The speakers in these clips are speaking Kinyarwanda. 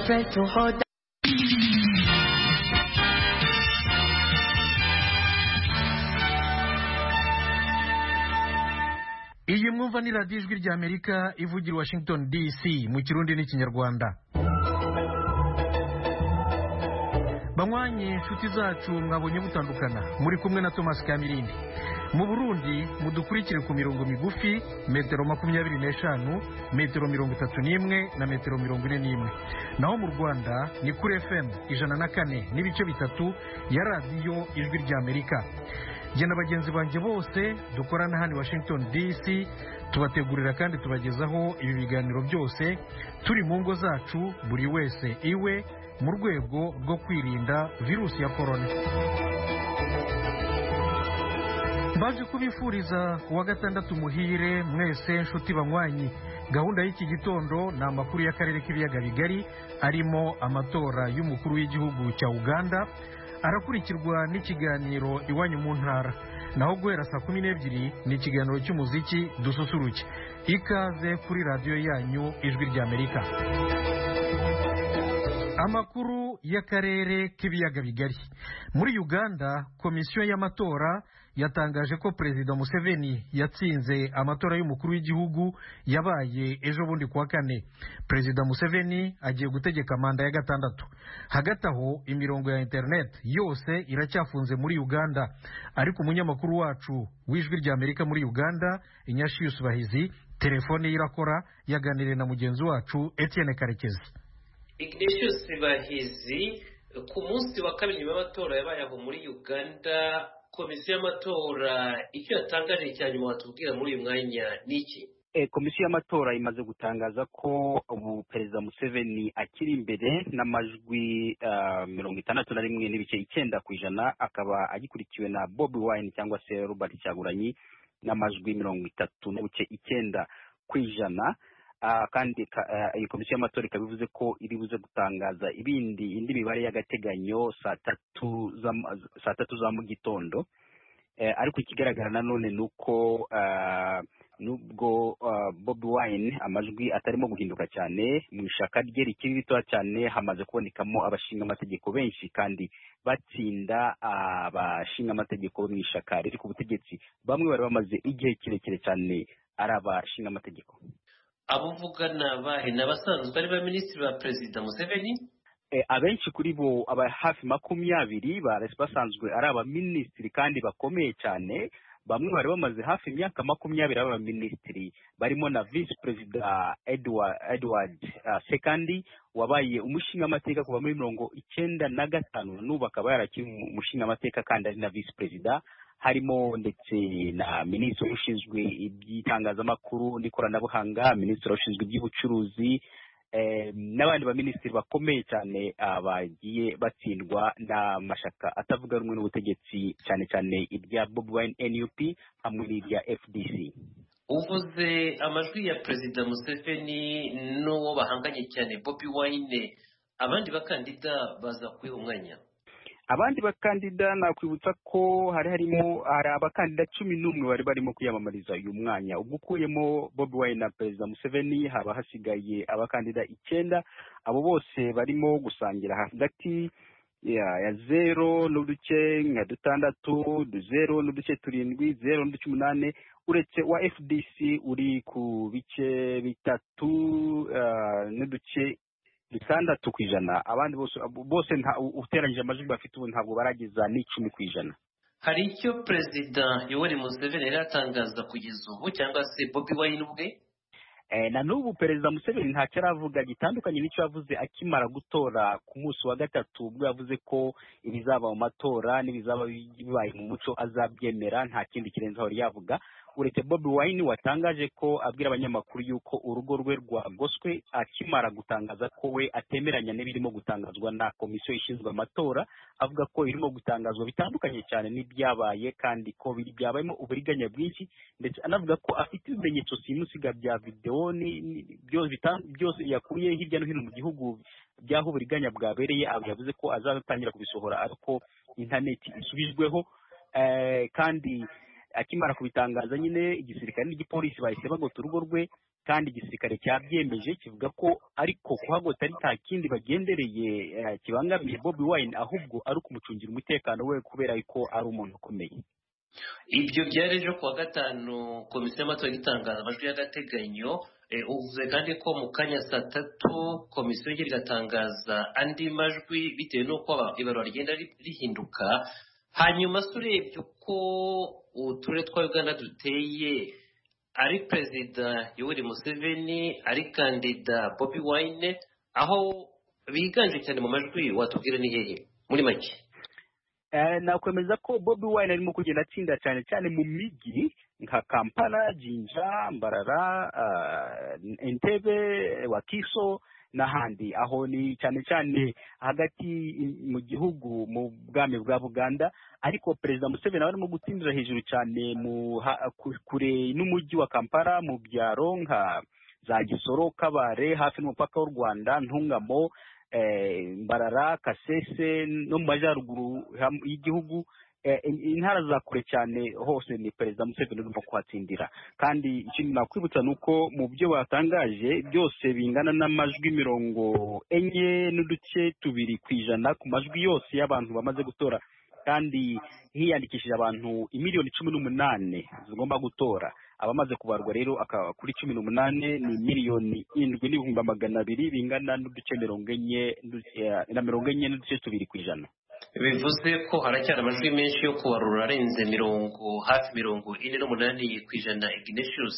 friend to hold iyi mwumva ni radiyo ijwi ry'amerika ivugira washington dc mu kirundi n'ikinyarwanda banywanyi inshuti zacu mwabonye gutandukana muri kumwe na thomas kamirindi mu burundi mudukurikire ku mirongo migufi metero makumyabiri n'eshanu metero mirongo itatu n'imwe na metero mirongo ine n'imwe naho mu rwanda ni kuri fm ijana na kane n'ibice bitatu ya radiyo ijwi ry'amerika jye na bagenzi banjye bose dukorana hano i washington dc tubategurira kandi tubagezaho ibi biganiro byose turi mu ngo zacu buri wese iwe mu rwego rwo kwirinda virusi ya korona mbaje kubifuriza kuwa gatandatu muhire mwese nshuti banywanyi gahunda y'iki gitondo ni amakuru y'akarere k'ibiyaga bigari arimo amatora y'umukuru w'igihugu cya uganda arakurikirwa n'ikiganiro iwanyu mu ntara naho guhera saa kumi n'ebyiri ni ikiganiro cy'umuziki dususuruke ikaze kuri radiyo yanyu ijwi ry'amerika amakuru y'akarere k'ibiyaga bigari muri uganda komisiyo y'amatora yatangaje ko perezida museveni yatsinze amatora y'umukuru w'igihugu yabaye ejo bundi kuwa kane perezida museveni agiye gutegeka manda ya gatandatu hagati aho imirongo ya interineti yose iracyafunze muri uganda ariko umunyamakuru wacu w'ijwi ry'amerika muri uganda inyashiyusi bahizi telefone ye irakora yaganiriye na mugenzi wacu etienne karekezi ignatius bahizi ku munsi wa kabiri nyuma y'amatora yabaye aho muri uganda komisiyo y'amatora icyo yatangaje cya nyuma watubwira muri uyu mwanya ni iki komisiyo y'amatora imaze gutangaza ko ubu perezida museveni akiri imbere n'amajwi mirongo itandatu na rimwe n'ibice icyenda ku ijana akaba agikurikiwe na bobi wayini cyangwa se robert cyaguranyi n'amajwi mirongo itatu n'ibice icyenda ku ijana kandi iyi komisiyo y'amatora ikaba ivuze ko iri buze gutangaza ibindi indi mibare y'agateganyo saa tatu za mu gitondo ariko ikigaragara nanone ni uko nubwo bobi wayini amajwi atarimo guhinduka cyane mu ishaka rye rikiri ritoya cyane hamaze kubonekamo abashinga amategeko benshi kandi batsinda abashinga amategeko mu ishaka riri ku butegetsi bamwe bari bamaze igihe kirekire cyane ari abashinga amategeko abo uvugana bahe ni abasanzwe ari ba minisitiri ba perezida museveni abenshi kuri bo aba hafi makumyabiri basanzwe ari abaminisitiri kandi bakomeye cyane bamwe bari bamaze hafi imyaka makumyabiri ari abaminisitiri barimo na visi perezida edward sekandi wabaye umushingamateka kuva muri mirongo icyenda na gatanu n'ubu akaba yarakiri umushingamateka kandi ari na visi perezida harimo ndetse na minisitiri ushinzwe iby'itangazamakuru n'ikoranabuhanga minisitiri ushinzwe iby'ubucuruzi n'abandi baminisitiri bakomeye cyane bagiye batsindwa n'amashaka atavuga rumwe n'ubutegetsi cyane cyane irya bobi wayini nup hamwe n'irya fdc uvuze amajwi ya perezida museveni n'uwo bahanganye cyane bobi wayine abandi bakandida baza kuyiha umwanya abandi bakandida nakwibutsa ko hari harimo hari abakandida cumi n'umwe bari barimo kwiyamamariza uyu mwanya ubwo ukuyemo bobi wayini na perezida museveni haba hasigaye abakandida icyenda abo bose barimo gusangira hagati ya zero n'uduce nka dutandatu zeru n'uduce turindwi zeru n'uduce umunani uretse wa fdc uri ku bice bitatu n'uduce bitandatu ku ijana abandi bose bose uteranyije amajwi bafite ubu ntabwo barageza n'icumi ku ijana hari icyo perezida yoweri museveni yari atangaza kugeza ubu cyangwa se bobi wayini ubwe na n'ubu perezida museveni ntacyo aravuga gitandukanye n'icyo yavuze akimara gutora ku munsi wa gatatu ubwo yavuze ko ibizaba mu matora n'ibizaba bibaye mu muco azabyemera nta kindi kirenze aho yavuga uretse bobi wayini watangaje ko abwira abanyamakuru yuko urugo rwe rwagoswe akimara gutangaza ko we atemeranya n'ibirimo gutangazwa na komisiyo ishinzwe amatora avuga ko irimo gutangazwa bitandukanye cyane n'ibyabaye kandi ko byabayemo uburiganya bwinshi ndetse anavuga ko afite ibimenyetso simusiga bya videwo byose yakuye hirya no hino mu gihugu by'aho uburiganya bwabereye yavuze ko azatangira kubisohora ariko interineti isubijweho kandi akimara kubitangaza nyine igisirikare n'igipolisi bahise bagota urugo rwe kandi igisirikare cyabyemeje kivuga ko ariko kuhagota ari nta kindi bagendereye eh, kibangamiye bobi wine ahubwo ari ukumucungira umutekano we kubera ko ari umuntu ukomeye ibyo byari ejo kuwa gatanu komisiyo y'amatora igitangaza amajwi y'agateganyo Eh, uvuze kandi ko mu kanya saa tatu komisiyo igira igatangaza andi majwi bitewe n'uko aba- ibarura rigenda ri- rihinduka hanyuma se urebye uko uturere twa uganda duteye ari perezida yoweri museveni ari kandida bobi wine aho biganje cyane mu majwi watubwira ni hehe muri make Eh, nakwemeza ko bobi wine arimo kugenda atsinda cyane cyane mu migi nka kampala jinja mbarara uh, entebe wakiso n'ahandi aho ni cyane cyane hagati i- mu gihugu mu bwami bwa buganda ariko perezida museveni nawe arimo gutsindira hejuru cyane mu ha- ku- kure n'umujyi wa kampala mu byaro nka za gisoro kabare hafi n'umupaka w'u rwanda ntungamo eh, mbarara kasese no mu majyaruguru ham- y'igihugu eh, in- intara za kure cyane hose ni perezida museveni urimo kuhatsindira kandi ikindi nakwibutsa ni uko mu byo batangaje byose bingana n'amajwi mirongo enye n'uduce tubiri ku ijana ku majwi yose y'abantu bamaze gutora kandi hiyandikishije abantu imiliyoni cumi n'umunani zigomba gutora abamaze kubarwa rero akaba kuri cumi n'umunani ni miliyoni indwi n'ibihumbi magana abiri bingana n'uduce mirongo enye n'u- eh, na mirongo enye n'uduce tubiri ku ijana bivuze ko haracyari amajwi menshi yo kubarura arenze mirongo hafi mirongo ine n'umunani ku ijana ignatius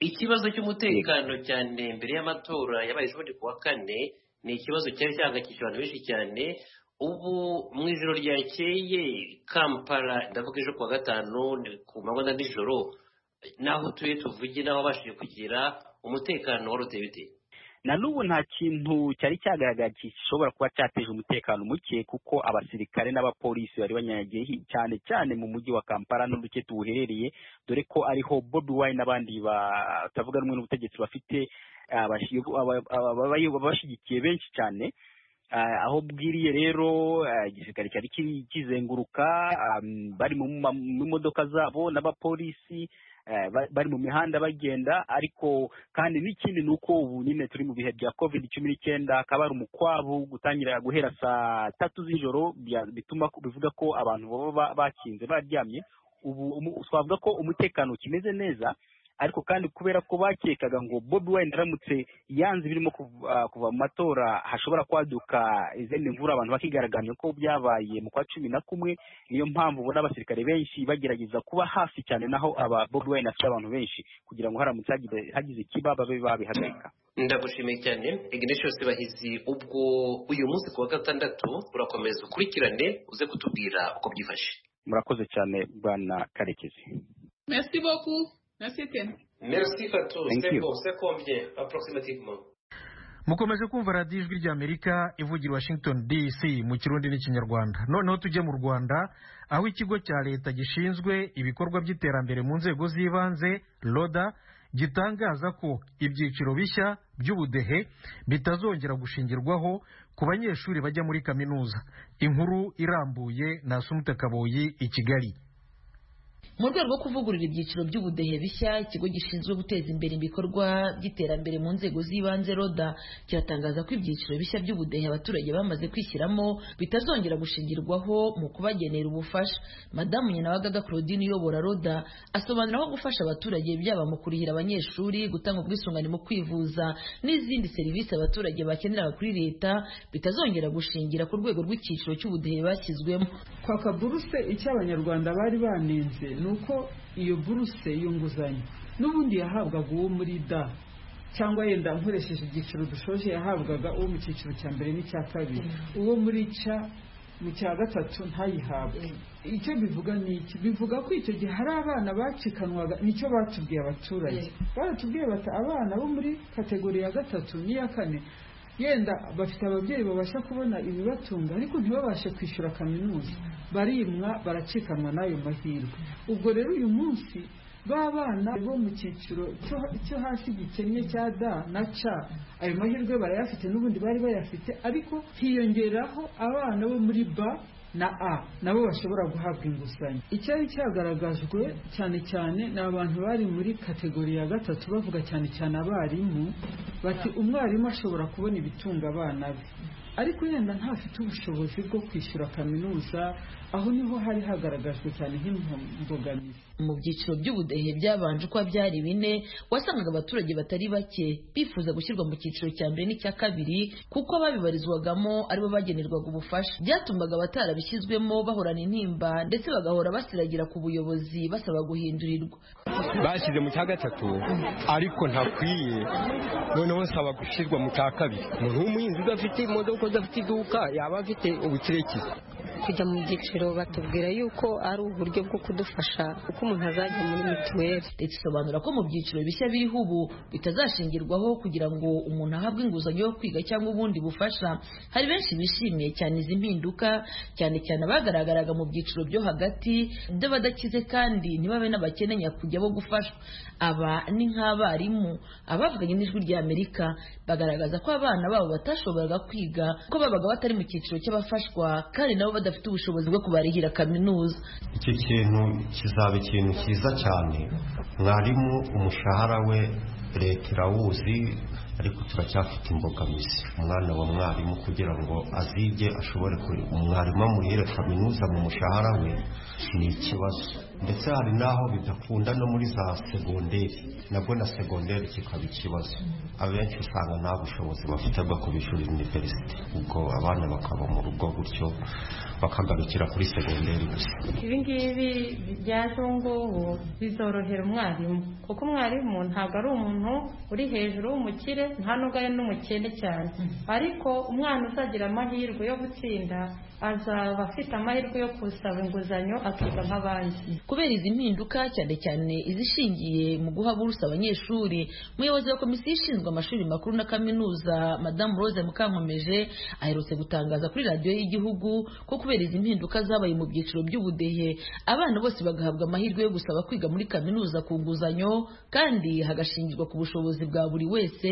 ikibazo cy'umutekano cyane mbere y'amatora yabaye ejo bundi ku wa kane ni ikibazo cyari cyahangayikishije abantu benshi cyane ubu mu ijoro ryakeye kampala ndavuga ejo ku wa gatanu ni ku manywa na nijoro n'aho utuye tuvuge n'aho wabashije kugira umutekano wari uteye bite na n'ubu nta kintu cyari cyagaragara gishobora kuba cyateje umutekano muke kuko abasirikare n'abapolisi bari banyanyagiye hi- cyane cyane mu mujyi wa kampala n'uduce tuwuherereye dore ko ariho bobi wine n'abandi batavuga rumwe n'ubutegetsi bafite abashi- aba- aba- aba- ababashyigikiye benshi cyane Ah, aho bwiriye rero ah, igisirikare cyari kiri- kizenguruka ah, bari mu ma- mu modoka zabo n'abapolisi eh, ba- bari mu mihanda bagenda ariko kandi n'ikindi ni uko ubu nyine turi mu bihe bya covid cumi n'icyenda hakaba hari umukwabu gutangira guhera saa tatu z'ijoro bya- bituma ko- bivuga ko abantu baba ba- bakinze baryamye ubu umu- twavuga ko umutekano ukimeze neza ariko kandi kubera ko bakekaga ngo bobi wine aramutse yanze ibirimo kuv- ah, kuva mu matora hashobora kwaduka izindi mvura abantu bakigaragambya ko byabaye mu kwa cumi na kumwe niyo mpamvu ubona abasirikare benshi bagerageza kuba hafi cyane naho aba bobi wine afite abantu benshi kugira ngo haramutse hagize- hagize ikiba babe babihagarika ndagushimiye cyane ignatius bahizi ubwo uyu munsi ku wa gatandatu urakomeza ukurikirane uze kutubwira uko byifashe murakoze cyane bwana karekezi Merci beaucoup. Merci, Ken. merci fatou Thank c'est you. bon c'est combien approximativement mukomeje kumva radiyo ijwi ry'amerika ivugira i washington dc mu kirundi n'ikinyarwanda noneho tujye mu rwanda aho ikigo cya leta gishinzwe ibikorwa by'iterambere mu nzego z'ibanze roda gitangaza ko ibyiciro bishya by'ubudehe bitazongera gushingirwaho ku banyeshuri bajya muri kaminuza inkuru irambuye na sumute kaboyi i kigali mu rwego rwo kuvugurura ibyiciro by'ubudehe bishya ikigo gishinzwe guteza imbere ibikorwa by'iterambere mu nzego z'ibanze roda kiratangaza ko ibyiciro bishya by'ubudehe abaturage bamaze kwishyiramo bitazongera gushingirwaho mu kubagenera ubufasha madamu nyenabagaga claudine uyobora roda asobanura ko gufasha abaturage byaba mu kurihira abanyeshuri gutanga ubwisungane mu kwivuza n'izindi serivisi abaturage bakenera kuri leta bitazongera gushingira ku rwego rw'icyiciro cy'ubudehe bashyizwemo kwaka buruse icyo abanyarwanda bari banenze ni uko iyo buruse y'inguzanyo n'ubundi yahabwaga uwo muri da cyangwa yenda nkoresheje ibyiciro dushoje yahabwaga uwo mu cyiciro cya mbere n'icya kabiri uwo muri ca mu cya gatatu ntayihabwe icyo bivuga ni iki bivuga ko icyo gihe hari abana bacikanwaga nicyo batubwiye abaturage baratubwiye bati abana bo muri kategori ya gatatu n'iya kane yenda bafite ababyeyi babasha kubona ibibatunga ariko ntibabashe kwishyura kaminuza barimwa baracikanwa n'ayo mahirwe ubwo rero uyu munsi ba bana bo mu cyiciro cyo- cyo hasi gikennye cya da na ca ayo mahirwe barayafite n'ubundi bari bayafite ariko hiyongeraho abana bo muri ba na a nabo bashobora guhabwa inguzanyo icyari cyagaragajwe cyane cyane ni abantu bari muri kategori ya gatatu bavuga cyane cyane abarimu bati umwarimu ashobora kubona ibitunga abana be ariko yenda ntafite ubushobozi bwo kwishyura kaminuza aho niho hari hagaragajwe cyane nk'imbogamizi mu byiciro by'ubudehe byabanje uko byari bine wasangaga abaturage batari bake bifuza gushyirwa mu cyiciro cya mbere n'icya kabiri kuko ababibarizwagamo aribo bagenerwaga ubufasha byatumaga abatarabishyizwemo bahorana intimba ndetse bagahora basiragira ku buyobozi basaba guhindurirwa bashyize mu cya gatatu ariko ntakwiye noneho nsaba gushyirwa mu cya kabiri umuntu w'umuhinzi udafite imodoka udafite iduka yaba afite ubukirekire kujya mu byiciro batubwira yuko ari uburyo bwo kudufasha uko umuntu azajya muri mituweli leta isobanura ko mu byiciro bishya biriho ubu bitazashingirwaho kugira ngo umuntu ahabwe inguzanyo yo kwiga cyangwa ubundi bufasha hari benshi bishimiye cyane izi mpinduka cyane cyane abagaragaraga mu byiciro byo hagati by'abadakize kandi ntibabe n'abakene nyakujya bo gufashwa aba ni nk'abarimu abavuganye n'ijwi rya amerika bagaragaza ko abana babo batashoboraga kwiga ko babaga batari mu cyiciro cy'abafashwa kandi nabo badafite ubushobozi bwo kubarihira kaminuza icyo kintu kizaba ikintu cyiza cyane mwarimu umushahara we leta irawuzi ariko turacyafite imbogamizi umwana wa mwarimu kugira ngo azige ashobore kureba umwarimu amurihire kaminuza mu mushahara we ni ikibazo ndetse hari n'aho bidakunda no muri za segonderi nabwo na segonderi kikaba ikibazo abenshi usanga nta bushobozi bafite bwo kubishyurira iniverisite ubwo abana bakaba mu rugo gutyo bakagarukira kuri segonderi gusa ibi ngibi byaje ubu ngubu bizorohera umwarimu kuko umwarimu ntabwo ari umuntu uri hejuru w'umukire nta nubwo ari n'umukene cyane ariko umwana uzagira amahirwe yo gutsinda azaba afite amahirwe yo gusaba inguzanyo akiga nk'abandi kubera izi mpinduka cyane cyane izishingiye mu guha buruse abanyeshuri umuyobozi wa komisiyo ishinzwe amashuri makuru na kaminuza madamu rose mukankomeje aherutse gutangaza kuri radiyo y'igihugu ko kubera izi mpinduka zabaye mu byiciro by'ubudehe abana bose bagahabwa amahirwe yo gusaba kwiga muri kaminuza ku nguzanyo kandi hagashingirwa ku bushobozi bwa buri wese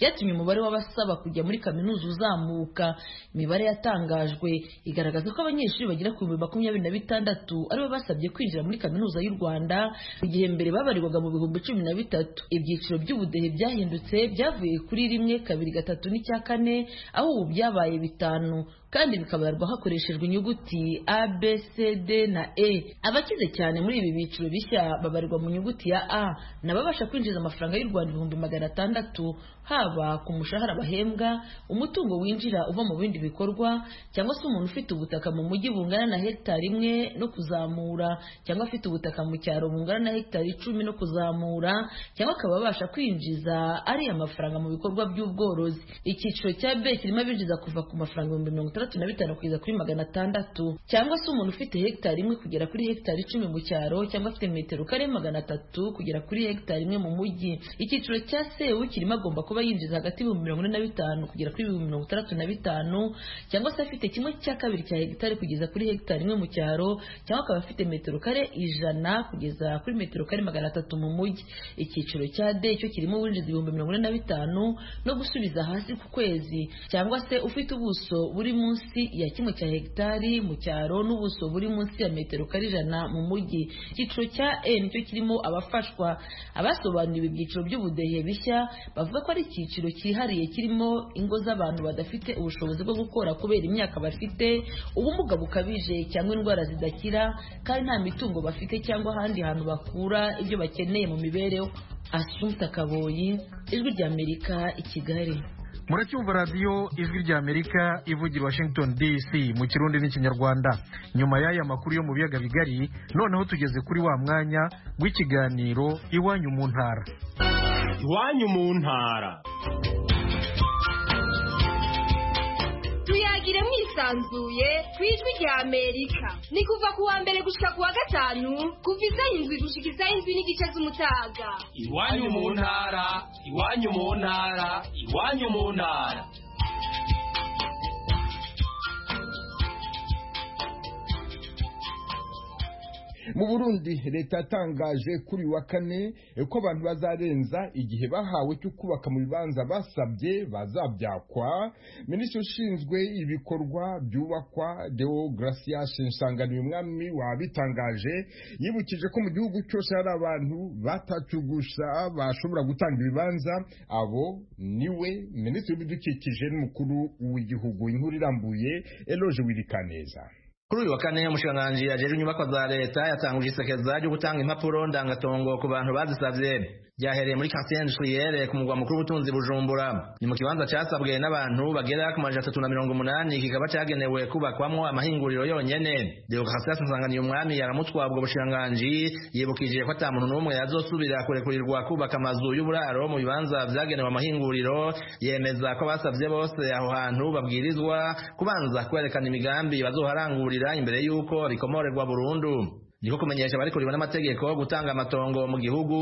byatumye umubare w'abasaba kujya muri kaminuza uzamuka imibare yatangajwe igaragaza ko abanyeshuri bagera ku bihumbi makumyabiri na bitandatu aribo basabye kwinjira muri kaminuza y'u rwanda mu gihe mbere babarirwaga mu bihumbi cumi na bitatu ibyiciro by'ubudehe byahindutse byavuye kuri rimwe kabiri gatatu n'icya kane aho ubu byabaye bitanu kandi bikabarwa hakoreshejwe inyuguti a b c d na e abakize cyane muri ibi byiciro bishya babarirwa mu nyuguti ya a ni ababasha kwinjiza amafaranga y'u rwanda ibihumbi magana atandatu haba ku mushahara bahembwa umutungo winjira uva mu bindi bikorwa cyangwa se umuntu ufite ubutaka mu mujyi bungana na hegitari imwe no kuzamura cyangwa afite ubutaka mu cyaro bungana na hegitari icumi no kuzamura cyangwa akaba abasha kwinjiza ariya mafaranga mu bikorwa by'ubworozi icyiciro cya b kirimo abinjiza kuva ku mafaranga ibihumbi mirongo itandatu na bitanu kugeza kuri magana atandatu cyangwa se umuntu ufite hegitari imwe kugera kuri hegitari icumi mu cyaro cyangwa afite metero kare magana atatu kugera kuri hegitari imwe mu mujyi icyiciro cya sewu kirimo agomba kuba yinjiza hagati y'ibihumbi mirongo ine na bitanu kugera kuri ibihumbi mirongo itandatu na bitanu cyangwa se afite kimwe cya kabiri cya hegitari kugeza kuri hegitari imwe mu cyaro cyangwa akaba afite metero kare ijana kugeza kuri metero kare magana atatu mu mujyi icyiciro cya d cyo kirimo uwinjiza ibihumbi mirongo ine na bitanu no gusubiza hasi ku kwezi cyangwa se ufite ubuso buri mu munsi ya kimwe cya hegitari mu cyaro n'ubuso buri munsi ya metero kare ijana mu mujyi icyiciro cya e nicyo kirimo abafashwa abasobanuriwe ibyiciro by'ubudehe bishya bavuga ko ari icyiciro cyihariye kirimo ingo z'abantu badafite ubushobozi bwo gukora kubera imyaka bafite ubumuga bukabije cyangwa indwara zidakira kandi nta mitungo bafite cyangwa ahandi hantu bakura ibyo bakeneye mu mibereho asumta kaboyi ijwi ry'amerika i kigali muracyumva radiyo ijwi ry'amerika ivugira washington dc mu kirundi n'ikinyarwanda nyuma y'aya makuru yo mu biyaga bigari noneho tugeze kuri wa mwanya w'ikiganiro iwanyu mu ntara iwanyu mu ntara tuyagire mwisanzuye ku ijwi rya amerika ni kuva ku wa mbere gushika ku wa gatanu kuva isaha indwi gushika isaha indwi n'igice z'umutaga iwanyu mu ntara iwanyu mu ntara iwanyu mu ntara mu burundi leta yatangaje kuri wa kane ko abantu bazarenza igihe bahawe cyo kubaka mu bibanza basabye bazabyakwa minisitiri ushinzwe ibikorwa byubakwa deo gracia nshinsanganiye umwami wabitangaje yibukije ko mu gihugu cyose hari abantu batacugusha bashobora gutanga ibibanza abo niwe minisitiri w'ibidukikije n'umukuru w'igihugu inkuru irambuye eloge wirikaneza kuri uyu wa kane umushikiranganji yajejwe inyubakwa za leta yatanguje isekeza ryo gutanga impapuro ndangatongo ku bantu bazisabye byahereye muri quartier industrielle ku mugwa mukuru w'ubutunzi bujumbura ni mu kibanza casabwe n'abantu bagera ku majana atatu na mirongo umunani kikaba cagenewe kubakwamwo amahinguriro yonyene deogratias nsanganiye umwami yaramutwabwa ubushikiranganji yibukije ko ata muntu n'umwe yazosubira kurekurirwa kubaka amazu y'uburaro mu bibanza vyagenewe amahinguriro yemeza ko abasavye bose aho hantu babwirizwa kubanza kwerekana imigambi bazoharangurira kurira imbere yuko rikomorerwa burundu niko kumenyesha barikuriwe n'amategeko gutanga amatongo mu gihugu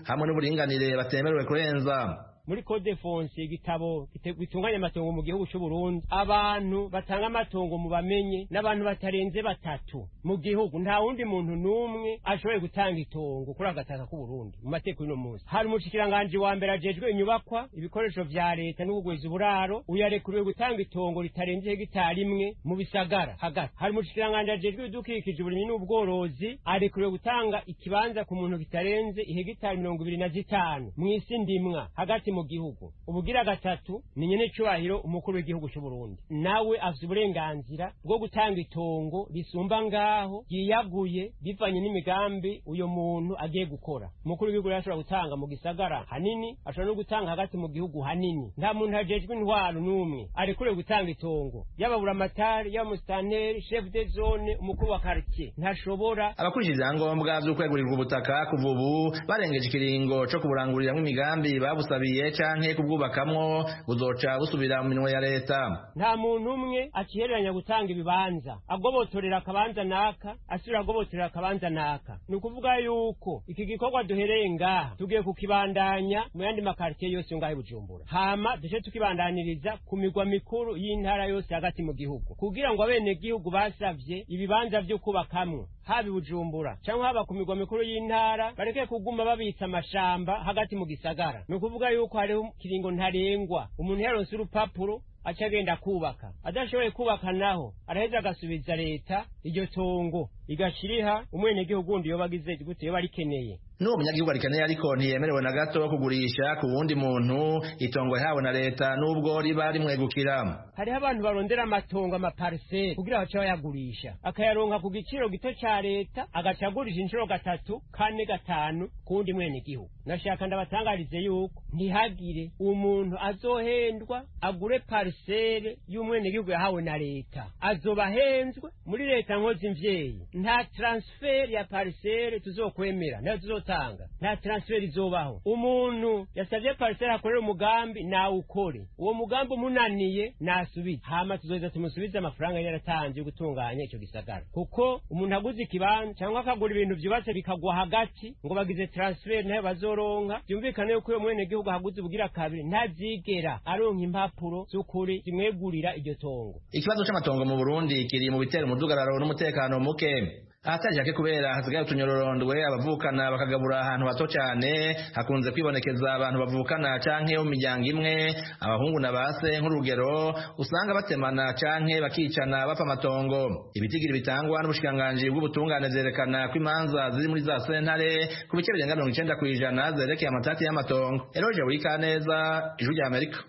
hamwe n'uburinganire batemerewe kurenza muri code fonse igitabo gitunganya amatongo mu gihugu cy'u Burundi abantu batanga amatongo mu bamenye n'abantu batarenze batatu mu gihugu nta wundi muntu n'umwe ashoboye gutanga itongo kuri agataka k'u Burundi mu mateko y'uno munsi hari umushikiranganje wa mbere ajejwe inyubakwa ibikoresho vya leta n'ubugwiza uburaro uyarekuriwe gutanga itongo ritarenze hegitari imwe mu bisagara hagati hari umushikiranganje ajejwe ibidukikije uburimyi n'ubworozi arekuriwe gutanga ikibanza ku muntu kitarenze ihegitari mirongo ibiri na zitanu mw'isi ndimwa hagati mu gihugu ubugira gatatu ni nyene cyubahiro umukuru w'igihugu cy'u Burundi nawe afite uburenganzira bwo gutanga itongo risumba ngaho yiyaguye bivanye n'imigambi uyo muntu agiye gukora umukuru w'igihugu yashobora gutanga mu gisagara hanini ashobora no gutanga hagati mu gihugu hanini nta muntu hajejwe intwaro n'umwe arekure gutanga itongo yaba buramatari yaba musitanteri chef de zone umukuru wa quartier ntashobora abakurikije ibyangombwa vy'ukwegurirwa ubutaka kuva ubu barengeje ikiringo co kuburanguriramwo imigambi babusabiye canke kubwubakamwo buzoca busubira mu minwe ya leta nta muntu umwe akihereranya gutanga ibibanza agobotorera akabanza naka asubira agobotorera akabanza naka ni ukuvuga yuko iki gikorwa duhereye ngaha tugiye kukibandanya mu yandi makaritiye yose ngaha i bujumbura hama duce tukibandaniriza ku migwa mikuru y'intara yose hagati mu gihugu kugira ngo abenegihugu basavye ibibanza vyo kubakamwo haba i bujumbura cyangwa haba ku migwa mikuru y'intara bareke kuguma babitsa amashamba hagati mu gisagara ni ukuvuga yuko hariho ikiringo ntarengwa umuntu yaronse urupapuro aca agenda kubaka adashoboye kubaka naho araheza agasubiza leta iryo tongo igashiriha umwenegihugu wundi yoba agize gute yoba arikeneye n'uwo munyagihugu arikeneye ariko ntiyemerewe na gato kugurisha ku wundi muntu itongo yahawe na leta n'ubwo riba rimwegukira hariho abantu barondera amatongo amapariseri kugira bace bayagurisha akayaronka ku giciro gito ca leta agaca agurisha inshuro gatatu kane gatanu ku wundi mwenegihugu nashaka ndabatangarize yuko ntihagire umuntu azohendwa agure pariseri y'umwenegihugu yahawe na leta azoba ahenzwe muri leta nkozi mvyeyi nta transferi ya pariseri tuzokwemera nayo tuzotanga nta transferi izobaho umuntu yasabye pariseri akorera umugambi nawukore uwo mugambi umunaniye nasubize hama tuzoheza tumusubize amafaranga yari yaratanze yo gutunganya ico gisagara kuko umuntu aguze ikibanza cyangwa akagura ibintu vyubatse bikagwa hagati ngo bagize transferi nayo bazoronka vyumvikane yuko uyo mwenegihugu ahaguze ubugira kabiri ntazigera aronka impapuro z'ukuri zimwegurira iryo tongo ikibazo c'amatongo mu burundi kiri mu bitera umudugararo n'umutekano muke ahatarishake kubera hasigaye utunyororondwe abavukana bakagabura ahantu hato cyane hakunze kwibonekeza abantu bavukana canke bo mu miryango imwe abahungu na base nk'urugero usanga batemana canke bakicana bapfa amatongo ibitigiri bitangwa n'ubushikiranganji bw'ubutungane vyerekana ko imanza ziri muri za sentare ku bice birenga mirongo icenda kw'ijana zerekeye amatati y'amatongo eroje wikaneza ijwi rya amerika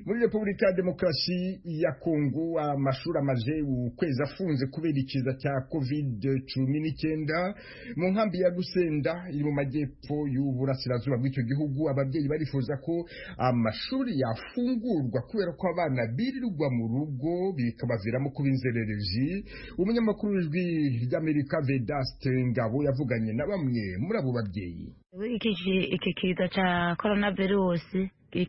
muri repubulika ya demokarasi ya kongo amashuri amaze ukwezi afunze kubera ikiza cya covid cumi n'icyenda mu nkambi ya gusenda iri mu majyepfo y'uburasirazuba bw'icyo gihugu ababyeyi barifuza ko amashuri yafungurwa kubera ko abana birirwa mu rugo bikabaviramo kuba inzererezi umunyamakuru w'ijwi ry'amerika vedaste ngabo yavuganye na bamwe muri abo babyeyi iki kiza cya korona virusi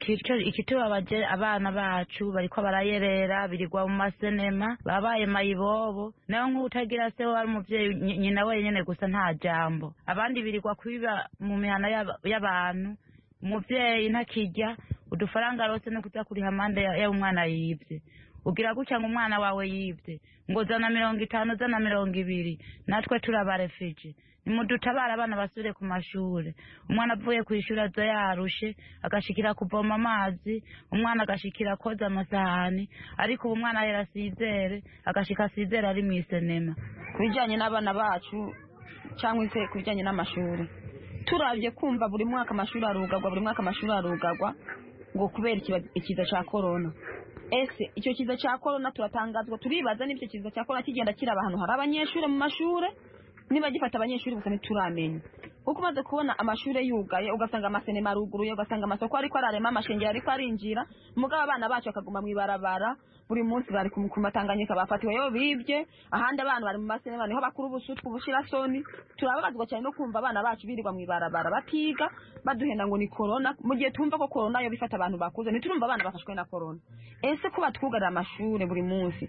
ikitwe abaje abana bacu bariko barayerera birigwa mu masenema babaye mayibobo nayo nk'utagira se wari umuvyeyi nyina wenyene gusa nta jambo abandi birigwa kwiba mu mihana y'abantu umuvyeyi ntakirya udufaranga arose no kuza kuriha amande y'umwana yibye ugira gutya ngo umwana wawe yibye ngo zana mirongo itanu zana mirongo ibiri natwe turabarefije nimudutabare abana basubire ku mashuri umwana avuye ku ishuri aza yarushe agashikira kuvoma amazi umwana agashikira koza amasahani ariko ubu umwana ahera asizere agashika asizere ari mu isenema ku bijyanye n'abana bacu cyangwa se ku bijyanye n'amashuri turabye kumva buri mwaka amashuri arugagwa buri mwaka amashuri arugagwa ngo kubera ikiba- ikiza cya korona ese icyo kiza cya korona turatangazwa turibaza n'icyo kiza cya korona kigenda kiraba ahantu hari abanyeshuri mu mashuri niba gifata abanyeshuri gusa ntituramenya kuko umaze kubona amashuri yugaye ugasanga amasenema aruguruye ugasanga amasoko ariko ararema amashengero ariko arinjira mugabo abana bacu bakaguma mu ibarabara buri munsi bari ku ku matanganyika bafatiweyo bibye ahandi abana bari mu masenema niho bakura ubusutwa ubushirasoni turababazwa cyane no kumva abana bacu birirwa mu ibarabara batiga baduhenda ngo ni korona mu gihe tumva ko korona yo bifata abantu bakuze ntiturumva abana bafashwe na korona ese kuba twugarira amashuri buri munsi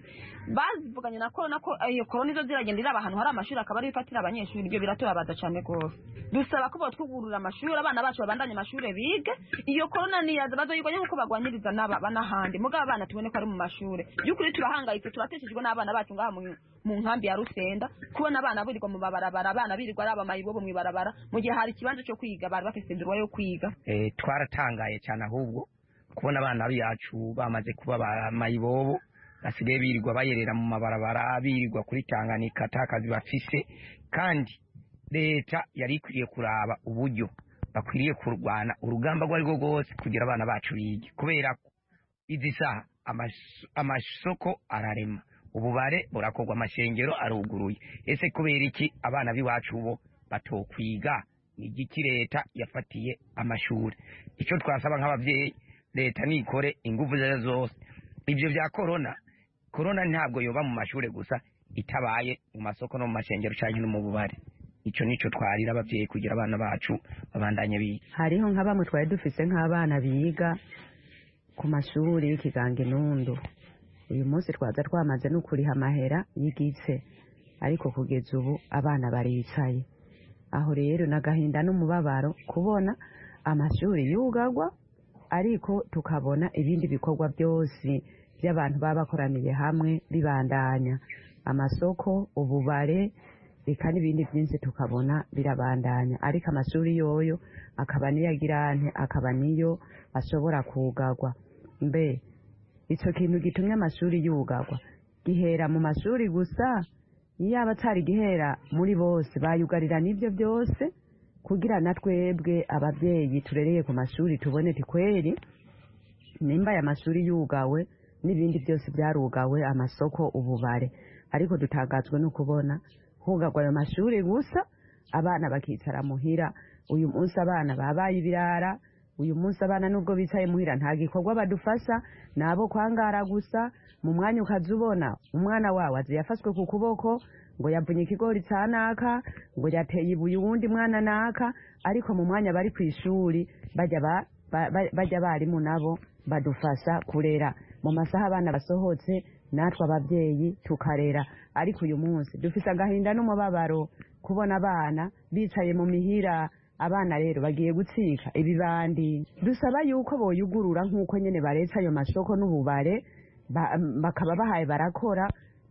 bavuganye na korona ko iyo korona izo ziragenda iraba ahantu hari amashuri akaba ariyo ifatira abanyeshuri ibyo biratubabaza cyane rwose dusaba ko botwugurura amashuri abana bacu babandanye amashuri bige iyo korona niyaza bazoyirwanya nk'uko bagwanyiriza n'aba n'ahandi mugabo abana tubone ko ari mu mashuri by'ukuri turahangayitse turateshejwe n'abana bacu ngaha mu mu nkambi ya rusenda kubona abana birirwa mu mabarabara abana birirwa ari abamayibobo mu ibarabara mu gihe hari ikibanza cyo kwiga bari bafite inzira yo kwiga Eh, twaratangaye cyane ahubwo kubona abana bacu bamaze kuba ba mayibobo basigaye birirwa bayerera mu mabarabara birirwa kuri tanganika ata kazi bafise kandi leta yari ikwiye kuraba uburyo bakwiriye kurwana urugamba rwo ari rwo rwose kugira abana bacu bige kubera ko izi saha amas- amasoko ararema ububare burakorwa amashengero aruguruye ese kubera iki abana b'iwacu bo batokwiga ni igiki leta yafatiye amashuri icyo twasaba nk'ababyeyi leta nikore ingufu zayo zose ibyo bya korona korona ntabwo yoba mu mashuri gusa itabaye mu masoko no mu mashengero cyangwa no mu bubare icyo nicyo twarira ababyeyi kugira abana bacu babandanye biga hariho nka bamwe twari dufise nk'abana biga ku mashuri y'ikiganga inundu uyu munsi twaza twamaze no kuriha amahera y'igitse ariko kugeza ubu abana baricaye aho rero n'agahinda n'umubabaro kubona amashuri yugagwa ariko tukabona ibindi bikorwa byose by'abantu baba bakoraniye hamwe bibandanya amasoko ububare reka n'ibindi byinshi tukabona birabandanya ariko amashuri yoyo akaba niyo agirante akaba niyo ashobora kugagwa mbe icyo kintu gitumye amashuri yugagwa gihera mu mashuri gusa yaba atari gihera muri bose bayugarira n'ibyo byose kugira na twebwe ababyeyi turereye ku mashuri tubone tikweri nimba aya mashuri yugawe n'ibindi byose byarugawe amasoko ububare ariko dutangazwe no kubona hugagwa ayo mashuri gusa abana bakicara muhira uyu munsi abana babaye ibirara uyu munsi abana nubwo bicaye muhira nta gikorwa badufasha ni abo kwangara gusa mu mwanya ukaza ubona umwana wawe azi yafashwe ku kuboko ngo yavunye ikigori cya naka ngo yateye ibuye uwundi mwana naka ariko mu mwanya bari ku ishuri bajya ba ba- ba- bajya abarimu nabo badufasha kurera mu masaha abana basohotse natwe ababyeyi tukarera ariko uyu munsi dufise agahinda n'umubabaro kubona abana bicaye mu mihira abana rero bagiye gutsika ibibandi dusaba yuko boyugurura nk'uko nyine baretse ayo masoko n'ububare ba- bakaba bahaye barakora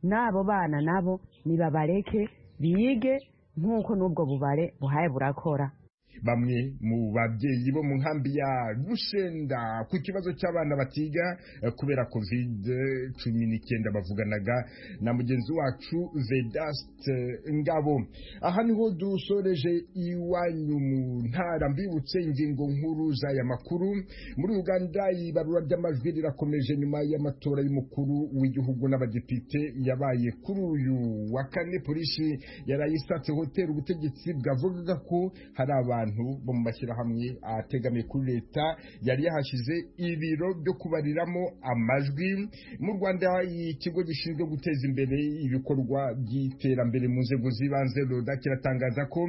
n'abo bana nabo nibabareke bige nk'uko n'ubwo bubare buhaye burakora bamwe mu babyeyi bo mu nkambi ya rushenda ku kibazo cy'abana batiga eh, kubera kovide cumi n'icyenda bavuganaga na mugenzi wacu vedaste ngabo aha niho dusoreje iwanyu mu ntara mbibutse ingingo nkuru z'aya makuru muri uganda ibarura ry'amajwi rirakomeje nyuma y'amatora y'umukuru w'igihugu n'abadepite yabaye kuri uyu wa kane polisi yarayisatse hoteli ubutegetsi bwavugaga ko hari abantu bo mu mashyirahamwe ategamiye kuri leta yari yahashyize ibiro byo kubariramo amajwi mu rwanda ikigo gishinzwe guteza imbere ibikorwa by'iterambere mu nzego z'ibanze roda kiratangaza ko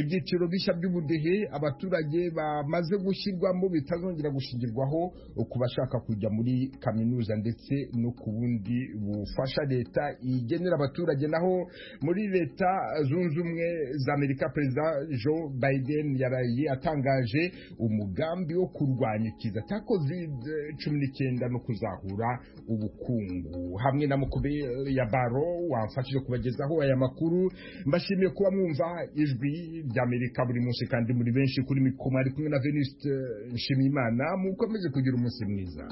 ibyiciro bishya by'ubudehe abaturage bamaze gushyirwamo bitazongera gushingirwaho ku bashaka kujya muri kaminuza ndetse no ku bundi bufasha leta igenera abaturage naho muri leta zunze ubumwe za amerika perezida joe biden yaraye atangaje umugambi wo kurwanya ikiza cya kovide cumi n'icyenda no kuzahura ubukungu hamwe na mukube ya baro wamfashije kubagezaho aya makuru mbashimiye kuba mwumva ijwi ry'amerika buri munsi kandi muri benshi kuri mikoro mwari kumwe na venuste nshimiyimana mukomeze kugira umunsi mwiza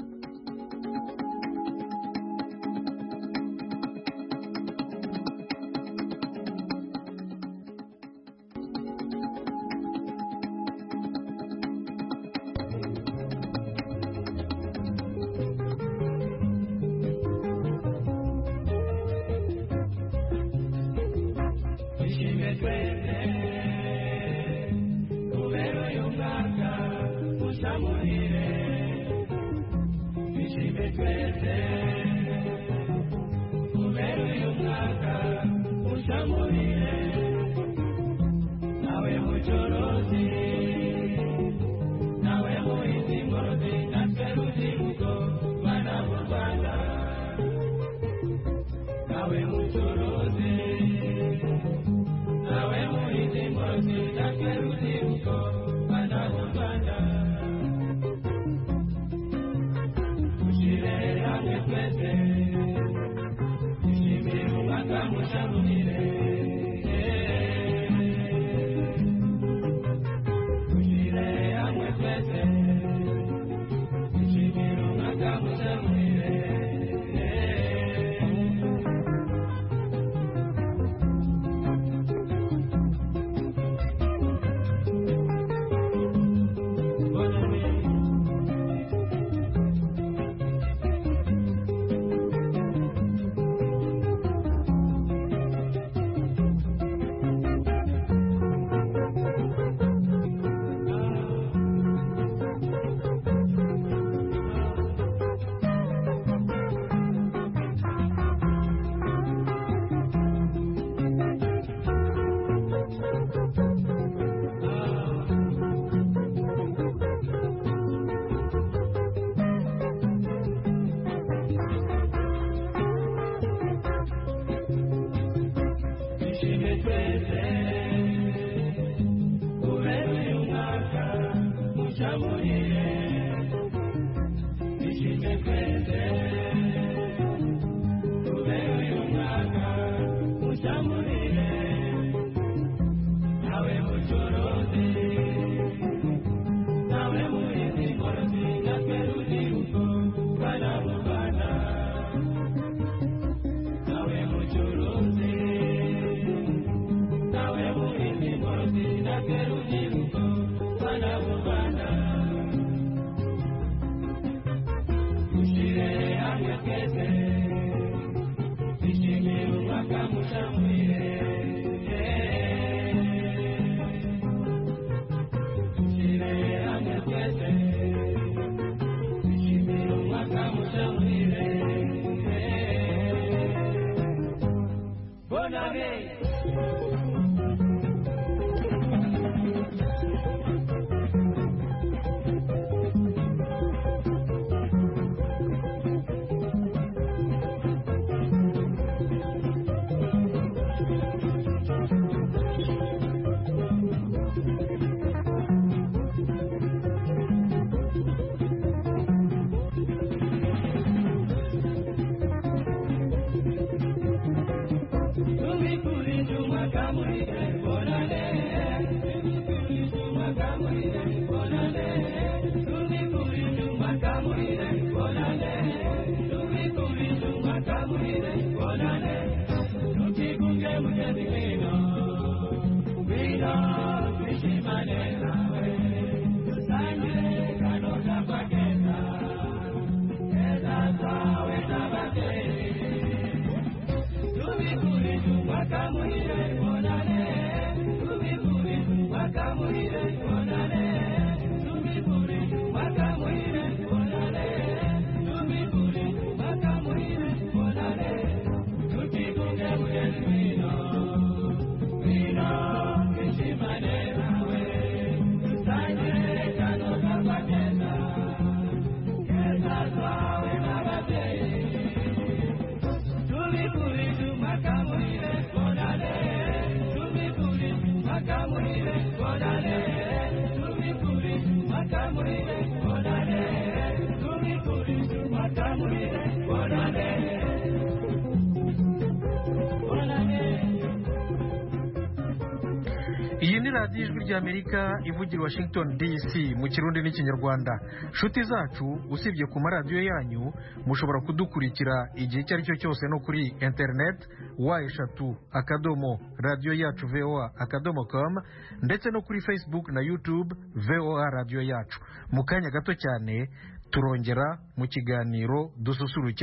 Nawe iyi ni radiyo ijwi ry'amerika ivugira i washington dc mu kirundi n'ikinyarwanda nshuti zacu usibye ku maradiyo yanyu mushobora kudukurikira igihe icyo ari cyo cyose no kuri interineti wa eshatu akadomo radiyo yacu voa akadomo com ndetse no kuri facebook na youtube voa radiyo yacu mu kanya gato cyane turongera mu kiganiro dususuruke